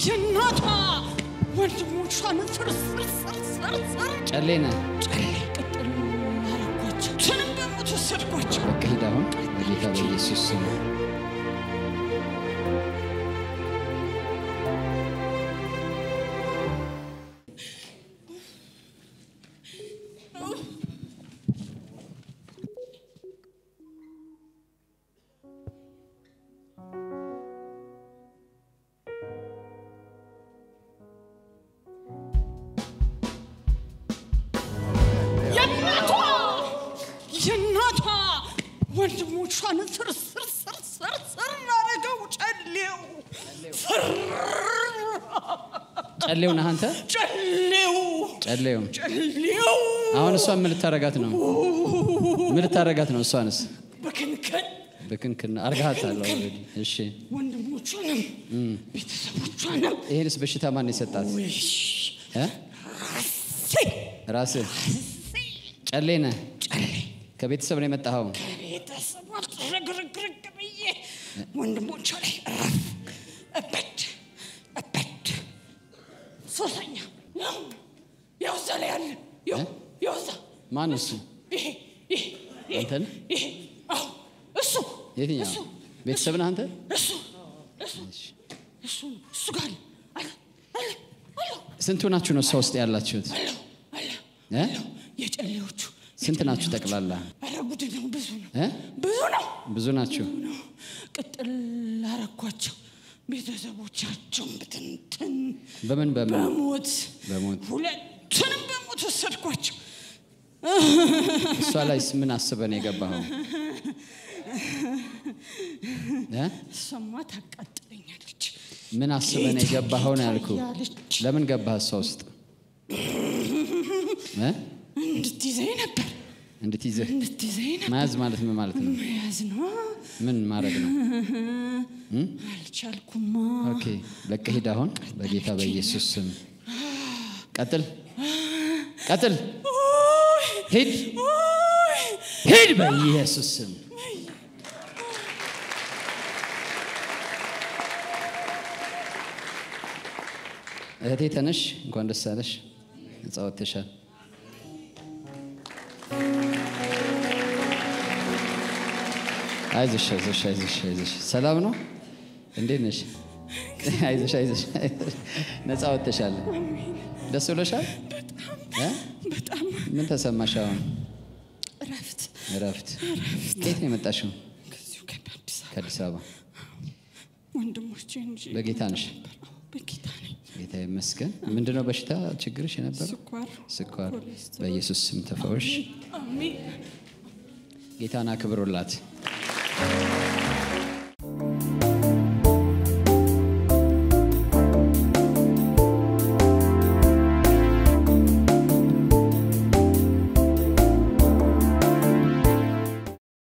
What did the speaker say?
የእናቷ ወንድሞቿን ፍርስርስርስርስር ጨሌ ነህ። ጨሌ ቅጥል አረጓቸው። ትንም በሞት ወሰድኳቸው። በቃ ሂድ አሁን በጌታ በኢየሱስ ስም። የእናቷ የእናቷ ወንድሞቿን ፍርስርስርስርስር አረገው። ጨሌው ፍር ጨሌው ነህ አንተ። ጨሌው ጨሌው ጨሌው አሁን እሷን ምን ልታረጋት ነው? ምን ልታረጋት ነው? እሷንስ በክንከን በክንክን አርጋሃታል። ኦልሬዲ። እሺ ወንድሞቿንም ቤተሰቦቿንም ይሄንስ በሽታ ማን የሰጣት? ውይ እ? ሴ ራስህ ጨሌ ነህ። ጨሌ ከቤተሰብ ነው የመጣኸው። ቤተሰብ ረግርግርግ ብዬ ወንድሞቿ ላይ እረፍ እበድ እበድ ሶስተኛ ያው ያው እዛ ላይ አለ ያው ያው እዛ ማን እሱ? ይሄ ይሄ ይሄ አንተ ነህ? ይሄ አዎ እሱ የትኛው እሱ ቤተሰብ ነህ አንተ? እሱ እሱ እሱ ነው እሱ ጋር አለ አለ አለ አለ ስንቱ ናችሁ ነው እሷ ውስጥ ያላችሁት? አለ አለ እ? የጨሌዎቹ ስንት ናችሁ ጠቅላላ? አረ ጉድ ነው ብዙ ነው እ? ብዙ ነው ብዙ ናችሁ። ነው ቅጥል አረኳቸው። ቤተሰቦቻቸውን ብትንትን በምን በምን በሞት በሞት ሁለቱንም በሞት ወሰድኳቸው። እሷ ላይስ ምን አስበን የገባኸው? እ? እሷማ ታቃጥለኛለች። ምን አስበን የገባኸው ነው ያልኩ። ያለች ለምን ገባህ እሷ ውስጥ እ? እንድትይዘኝ ነበር እንድትይዝህ እንድትይዘኝ ነበር። መያዝ ማለት ምን ማለት ነው? መያዝ ነው። ምን ማድረግ ነው? አልቻልኩማ። ኦኬ በቃ ሂድ አሁን በጌታ በኢየሱስ ስም ቀጥል፣ ቀጥል፣ ሂድ፣ ሂድ በኢየሱስ ስም። እህቴ ተነሽ፣ እንኳን ደስ አለሽ፣ ነጻ ወጥተሻል። አይዞሽ፣ አይዞሽ፣ አይዞሽ፣ አይዞሽ። ሰላም ነው? እንዴት ነሽ? አይዞሽ፣ አይዞሽ፣ አይዞሽ። ነጻ ወጥተሻል። ደስ ብሎሻል? እ? በጣም ምን ተሰማሽ አሁን? እረፍት እረፍት። ከየት ነው የመጣሽው? ከዚሁ ከአዲስ አበባ ከአዲስ አበባ። ወንድሞቼ እንጂ በጌታ ነሽ? አዎ፣ በጌታ ነኝ። ጌታ ይመስገን። ምንድነው በሽታ ችግርሽ የነበረው? ስኳር ስኳር። ኮሌስትሮል። በኢየሱስ ስም ተፈወሽ። አሜን ጌታን አክብሩላት።